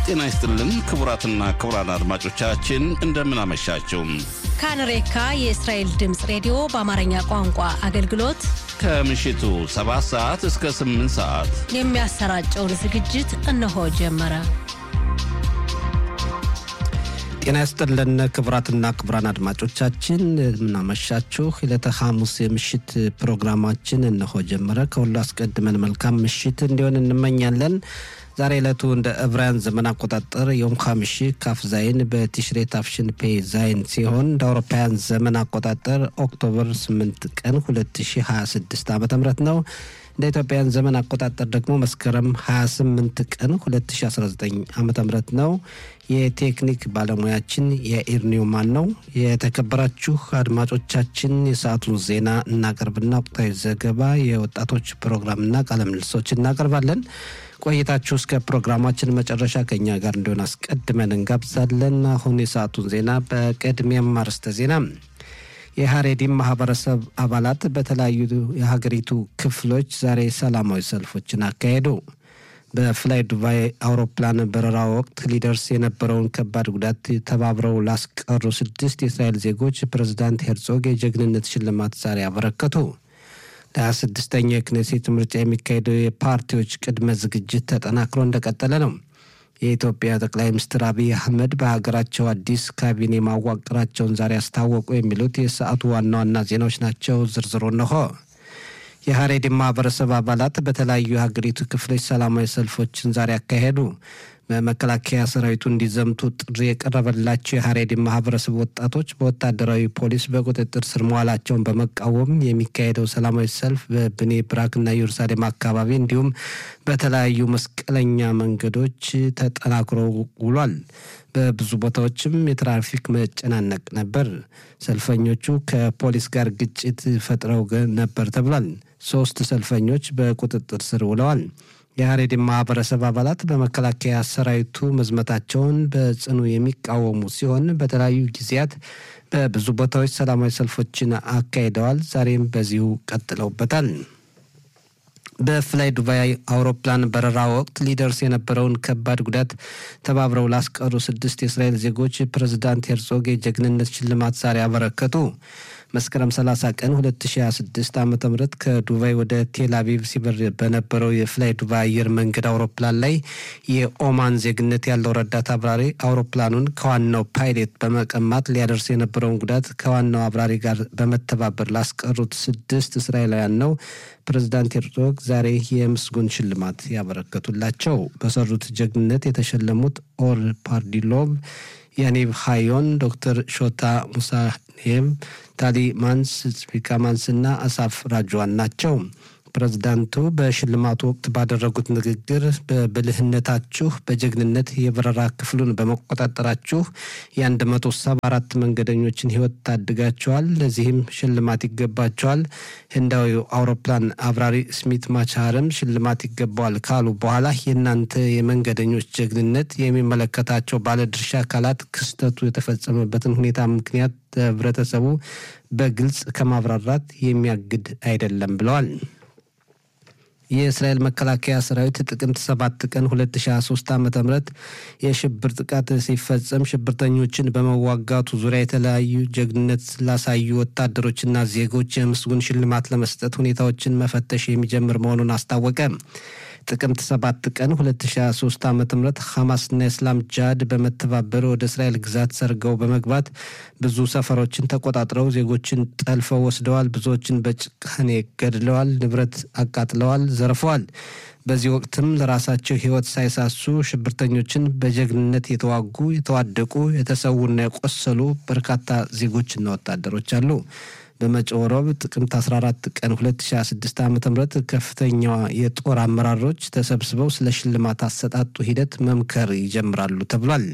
ጤና ይስጥልን ክቡራትና ክቡራን አድማጮቻችን እንደምን አመሻችሁ። ካንሬካ የእስራኤል ድምፅ ሬዲዮ በአማርኛ ቋንቋ አገልግሎት ከምሽቱ 7 ሰዓት እስከ 8 ሰዓት የሚያሰራጨውን ዝግጅት እነሆ ጀመረ። ጤና ይስጥልን ክቡራትና ክቡራን አድማጮቻችን የምናመሻችሁ ዕለተ ሐሙስ የምሽት ፕሮግራማችን እነሆ ጀመረ። ከሁሉ አስቀድመን መልካም ምሽት እንዲሆን እንመኛለን። ዛሬ ዕለቱ እንደ ዕብራውያን ዘመን አቆጣጠር የዮም ሐሚሺ ካፍ ዛይን በቲሽሬ ታፍሽን ፔ ዛይን ሲሆን እንደ አውሮፓውያን ዘመን አቆጣጠር ኦክቶበር 8 ቀን 2026 ዓ ም ነው። እንደ ኢትዮጵያን ዘመን አቆጣጠር ደግሞ መስከረም 28 ቀን 2019 ዓ ም ነው። የቴክኒክ ባለሙያችን የኢር ኒውማን ነው። የተከበራችሁ አድማጮቻችን የሰዓቱን ዜና እናቀርብና ወቅታዊ ዘገባ፣ የወጣቶች ፕሮግራምና ቃለ ምልልሶች እናቀርባለን። ቆይታችሁ እስከ ፕሮግራማችን መጨረሻ ከኛ ጋር እንዲሆን አስቀድመን እንጋብዛለን። አሁን የሰዓቱን ዜና በቅድሚያም አርዕስተ ዜና የሀሬዲም ማህበረሰብ አባላት በተለያዩ የሀገሪቱ ክፍሎች ዛሬ ሰላማዊ ሰልፎችን አካሄዱ። በፍላይ ዱባይ አውሮፕላን በረራ ወቅት ሊደርስ የነበረውን ከባድ ጉዳት ተባብረው ላስቀሩ ስድስት የእስራኤል ዜጎች ፕሬዝዳንት ሄርጾግ የጀግንነት ሽልማት ዛሬ አበረከቱ። ለሀያ ስድስተኛው የክኔሴት ምርጫ የሚካሄደው የፓርቲዎች ቅድመ ዝግጅት ተጠናክሮ እንደቀጠለ ነው። የኢትዮጵያ ጠቅላይ ሚኒስትር አብይ አህመድ በሀገራቸው አዲስ ካቢኔ ማዋቅራቸውን ዛሬ አስታወቁ። የሚሉት የሰዓቱ ዋና ዋና ዜናዎች ናቸው። ዝርዝሩ እነሆ። የሀሬዲን ማህበረሰብ አባላት በተለያዩ የሀገሪቱ ክፍሎች ሰላማዊ ሰልፎችን ዛሬ አካሄዱ። በመከላከያ ሰራዊቱ እንዲዘምቱ ጥሪ የቀረበላቸው የሀሬዲን ማህበረሰብ ወጣቶች በወታደራዊ ፖሊስ በቁጥጥር ስር መዋላቸውን በመቃወም የሚካሄደው ሰላማዊ ሰልፍ በብኔ ብራክና ኢየሩሳሌም አካባቢ እንዲሁም በተለያዩ መስቀለኛ መንገዶች ተጠናክሮ ውሏል። በብዙ ቦታዎችም የትራፊክ መጨናነቅ ነበር። ሰልፈኞቹ ከፖሊስ ጋር ግጭት ፈጥረው ነበር ተብሏል። ሶስት ሰልፈኞች በቁጥጥር ስር ውለዋል። የሀሬዲን ማህበረሰብ አባላት በመከላከያ ሰራዊቱ መዝመታቸውን በጽኑ የሚቃወሙ ሲሆን በተለያዩ ጊዜያት በብዙ ቦታዎች ሰላማዊ ሰልፎችን አካሂደዋል። ዛሬም በዚሁ ቀጥለውበታል። በፍላይ ዱባይ አውሮፕላን በረራ ወቅት ሊደርስ የነበረውን ከባድ ጉዳት ተባብረው ላስቀሩ ስድስት የእስራኤል ዜጎች ፕሬዝዳንት ሄርጾግ የጀግንነት ሽልማት ዛሬ አበረከቱ። መስከረም 30 ቀን 2026 ዓ ም ከዱባይ ወደ ቴል አቪቭ ሲበር በነበረው የፍላይ ዱባይ አየር መንገድ አውሮፕላን ላይ የኦማን ዜግነት ያለው ረዳት አብራሪ አውሮፕላኑን ከዋናው ፓይሌት በመቀማት ሊያደርስ የነበረውን ጉዳት ከዋናው አብራሪ ጋር በመተባበር ላስቀሩት ስድስት እስራኤላውያን ነው ፕሬዚዳንት ሄርዞግ ዛሬ የምስጉን ሽልማት ያበረከቱላቸው። በሰሩት ጀግንነት የተሸለሙት ኦር ፓርዲሎቭ ያኒቭ ሃዮን፣ ዶክተር ሾታ ሙሳኔም፣ ታሊ ማንስ፣ ጽቪካ ማንስ እና አሳፍ ራጅዋን ናቸው። ፕሬዝዳንቱ በሽልማቱ ወቅት ባደረጉት ንግግር በብልህነታችሁ በጀግንነት የበረራ ክፍሉን በመቆጣጠራችሁ የ174 መንገደኞችን ሕይወት ታድጋቸዋል። ለዚህም ሽልማት ይገባቸዋል። ህንዳዊው አውሮፕላን አብራሪ ስሚት ማቻርም ሽልማት ይገባዋል ካሉ በኋላ የእናንተ የመንገደኞች ጀግንነት የሚመለከታቸው ባለድርሻ አካላት ክስተቱ የተፈጸመበትን ሁኔታ ምክንያት ህብረተሰቡ በግልጽ ከማብራራት የሚያግድ አይደለም ብለዋል። የእስራኤል መከላከያ ሰራዊት ጥቅምት 7 ቀን 2023 ዓ ም የሽብር ጥቃት ሲፈጸም ሽብርተኞችን በመዋጋቱ ዙሪያ የተለያዩ ጀግንነት ላሳዩ ወታደሮችና ዜጎች የምስጉን ሽልማት ለመስጠት ሁኔታዎችን መፈተሽ የሚጀምር መሆኑን አስታወቀ። ጥቅምት 7 ቀን 2023 ዓ ም ሐማስና የእስላም ጃድ በመተባበር ወደ እስራኤል ግዛት ሰርገው በመግባት ብዙ ሰፈሮችን ተቆጣጥረው ዜጎችን ጠልፈው ወስደዋል። ብዙዎችን በጭካኔ ገድለዋል፣ ንብረት አቃጥለዋል፣ ዘርፈዋል። በዚህ ወቅትም ለራሳቸው ሕይወት ሳይሳሱ ሽብርተኞችን በጀግንነት የተዋጉ የተዋደቁ፣ የተሰዉና የቆሰሉ በርካታ ዜጎችና ወታደሮች አሉ። በመጪው ረቡዕ ጥቅምት 14 ቀን 2026 ዓ ም ከፍተኛዋ የጦር አመራሮች ተሰብስበው ስለ ሽልማት አሰጣጡ ሂደት መምከር ይጀምራሉ ተብሏል።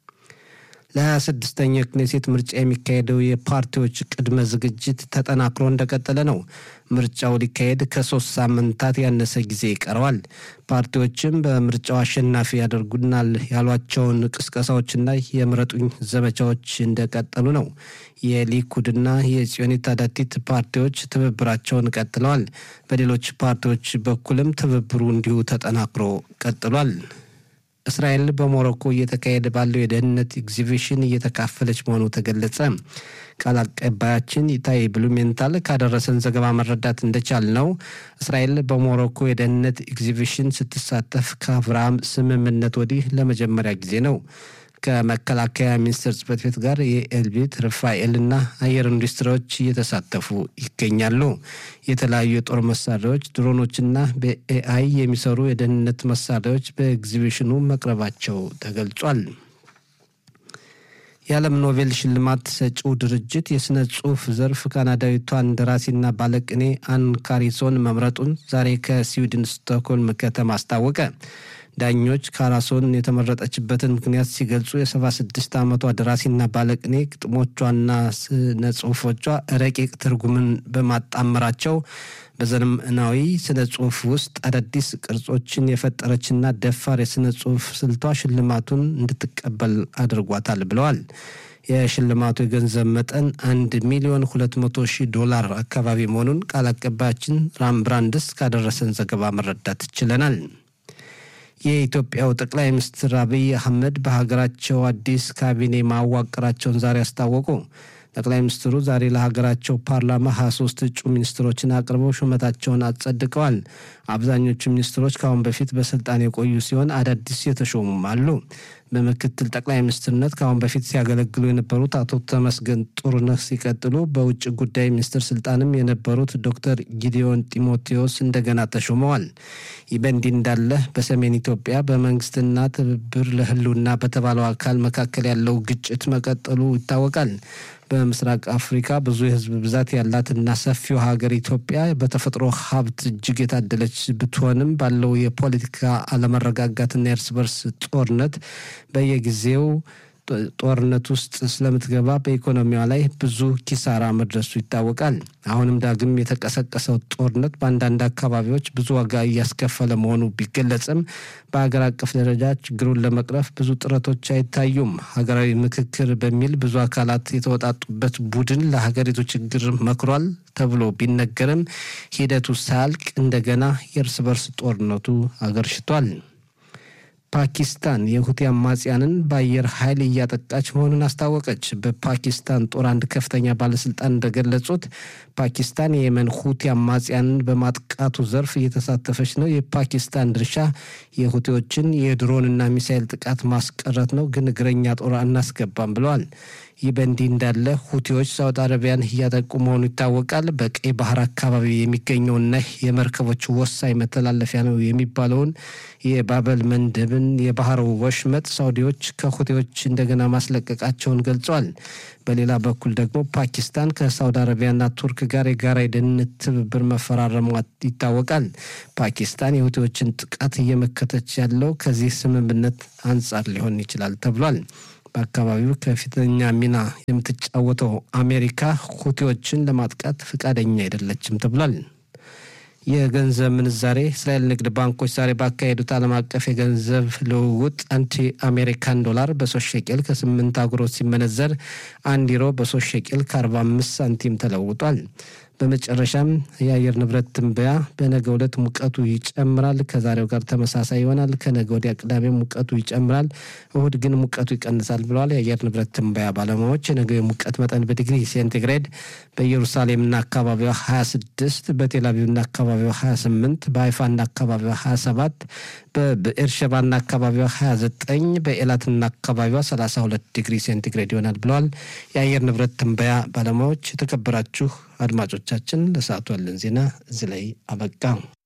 ለ26ኛው ክኔሴት ምርጫ የሚካሄደው የፓርቲዎች ቅድመ ዝግጅት ተጠናክሮ እንደቀጠለ ነው። ምርጫው ሊካሄድ ከሶስት ሳምንታት ያነሰ ጊዜ ይቀረዋል። ፓርቲዎችም በምርጫው አሸናፊ ያደርጉናል ያሏቸውን ቅስቀሳዎችና የምረጡኝ ዘመቻዎች እንደቀጠሉ ነው። የሊኩድና የጽዮኒት አዳቲት ፓርቲዎች ትብብራቸውን ቀጥለዋል። በሌሎች ፓርቲዎች በኩልም ትብብሩ እንዲሁ ተጠናክሮ ቀጥሏል። እስራኤል በሞሮኮ እየተካሄደ ባለው የደህንነት ኤግዚቢሽን እየተካፈለች መሆኑ ተገለጸ። ቃል አቀባያችን ኢታይ ብሉሜንታል ካደረሰን ዘገባ መረዳት እንደቻል ነው እስራኤል በሞሮኮ የደህንነት ኤግዚቢሽን ስትሳተፍ ከአብርሃም ስምምነት ወዲህ ለመጀመሪያ ጊዜ ነው። ከመከላከያ ሚኒስቴር ጽህፈት ቤት ጋር የኤልቢት ርፋኤልና አየር ኢንዱስትሪዎች እየተሳተፉ ይገኛሉ። የተለያዩ የጦር መሳሪያዎች፣ ድሮኖችና በኤአይ የሚሰሩ የደህንነት መሳሪያዎች በኤግዚቢሽኑ መቅረባቸው ተገልጿል። የዓለም ኖቤል ሽልማት ሰጪው ድርጅት የሥነ ጽሑፍ ዘርፍ ካናዳዊቷን ደራሲና ባለቅኔ አን ካሪሶን መምረጡን ዛሬ ከስዊድን ስቶክሆልም ከተማ አስታወቀ። ዳኞች ካራሶን የተመረጠችበትን ምክንያት ሲገልጹ የ76 ዓመቷ ደራሲና ባለቅኔ ግጥሞቿና ስነ ጽሑፎቿ ረቂቅ ትርጉምን በማጣመራቸው በዘመናዊ ስነ ጽሑፍ ውስጥ አዳዲስ ቅርጾችን የፈጠረችና ደፋር የስነ ጽሑፍ ስልቷ ሽልማቱን እንድትቀበል አድርጓታል ብለዋል። የሽልማቱ የገንዘብ መጠን አንድ ሚሊዮን ሁለት መቶ ሺህ ዶላር አካባቢ መሆኑን ቃል አቀባያችን ራም ብራንድስ ካደረሰን ዘገባ መረዳት ችለናል። የኢትዮጵያው ጠቅላይ ሚኒስትር አብይ አህመድ በሀገራቸው አዲስ ካቢኔ ማዋቀራቸውን ዛሬ አስታወቁ። ጠቅላይ ሚኒስትሩ ዛሬ ለሀገራቸው ፓርላማ 23 እጩ ሚኒስትሮችን አቅርበው ሹመታቸውን አጸድቀዋል። አብዛኞቹ ሚኒስትሮች ከአሁን በፊት በስልጣን የቆዩ ሲሆን አዳዲስ የተሾሙም አሉ። በምክትል ጠቅላይ ሚኒስትርነት ከአሁን በፊት ሲያገለግሉ የነበሩት አቶ ተመስገን ጥሩነህ ሲቀጥሉ በውጭ ጉዳይ ሚኒስትር ስልጣንም የነበሩት ዶክተር ጊዲዮን ጢሞቴዎስ እንደገና ተሾመዋል። ይህ በእንዲህ እንዳለ በሰሜን ኢትዮጵያ በመንግስትና ትብብር ለህልውና በተባለው አካል መካከል ያለው ግጭት መቀጠሉ ይታወቃል። በምስራቅ አፍሪካ ብዙ የህዝብ ብዛት ያላትና ሰፊው ሀገር ኢትዮጵያ በተፈጥሮ ሀብት እጅግ የታደለች ብትሆንም ባለው የፖለቲካ አለመረጋጋትና የእርስ በርስ ጦርነት በየጊዜው ጦርነት ውስጥ ስለምትገባ በኢኮኖሚዋ ላይ ብዙ ኪሳራ መድረሱ ይታወቃል። አሁንም ዳግም የተቀሰቀሰው ጦርነት በአንዳንድ አካባቢዎች ብዙ ዋጋ እያስከፈለ መሆኑ ቢገለጽም በሀገር አቀፍ ደረጃ ችግሩን ለመቅረፍ ብዙ ጥረቶች አይታዩም። ሀገራዊ ምክክር በሚል ብዙ አካላት የተወጣጡበት ቡድን ለሀገሪቱ ችግር መክሯል ተብሎ ቢነገርም ሂደቱ ሳያልቅ እንደገና የእርስ በርስ ጦርነቱ አገርሽቷል። ፓኪስታን የሁቲ አማጽያንን በአየር ኃይል እያጠቃች መሆኑን አስታወቀች። በፓኪስታን ጦር አንድ ከፍተኛ ባለስልጣን እንደገለጹት ፓኪስታን የየመን ሁቲ አማጽያንን በማጥቃቱ ዘርፍ እየተሳተፈች ነው። የፓኪስታን ድርሻ የሁቲዎችን የድሮንና ሚሳይል ጥቃት ማስቀረት ነው፣ ግን እግረኛ ጦር አናስገባም ብለዋል። ይህ በእንዲህ እንዳለ ሁቲዎች ሳውዲ አረቢያን እያጠቁ መሆኑ ይታወቃል። በቀይ ባህር አካባቢ የሚገኘውና የመርከቦች ወሳኝ መተላለፊያ ነው የሚባለውን የባበል መንደብን የባህር ወሽመጥ ሳውዲዎች ከሁቲዎች እንደገና ማስለቀቃቸውን ገልጸዋል። በሌላ በኩል ደግሞ ፓኪስታን ከሳውዲ አረቢያና ቱርክ ጋር የጋራ የደህንነት ትብብር መፈራረሟ ይታወቃል። ፓኪስታን የሁቲዎችን ጥቃት እየመከተች ያለው ከዚህ ስምምነት አንጻር ሊሆን ይችላል ተብሏል። በአካባቢው ከፍተኛ ሚና የምትጫወተው አሜሪካ ሁቲዎችን ለማጥቃት ፈቃደኛ አይደለችም ተብሏል። የገንዘብ ምንዛሬ እስራኤል ንግድ ባንኮች ዛሬ ባካሄዱት ዓለም አቀፍ የገንዘብ ልውውጥ አንድ አሜሪካን ዶላር በሶስት ሸቄል ከስምንት አጉሮት ሲመነዘር አንድ ዩሮ በሶስት ሸቄል ከአርባ አምስት ሳንቲም ተለውጧል። በመጨረሻም የአየር ንብረት ትንበያ በነገ ዕለት ሙቀቱ ይጨምራል፣ ከዛሬው ጋር ተመሳሳይ ይሆናል። ከነገ ወዲያ ቅዳሜ ሙቀቱ ይጨምራል፣ እሁድ ግን ሙቀቱ ይቀንሳል ብለዋል የአየር ንብረት ትንበያ ባለሙያዎች። የነገው የሙቀት መጠን በዲግሪ ሴንቲግሬድ በኢየሩሳሌምና አካባቢዋ 26፣ በቴልአቪቭና አካባቢዋ 28፣ በሀይፋና አካባቢዋ 27፣ በብኤርሸባና አካባቢዋ 29፣ በኤላትና አካባቢዋ 32 ዲግሪ ሴንቲግሬድ ይሆናል ብለዋል የአየር ንብረት ትንበያ ባለሙያዎች። የተከበራችሁ አድማጮቻችን ለሰዓቱ ያለን ዜና እዚህ ላይ አበቃ።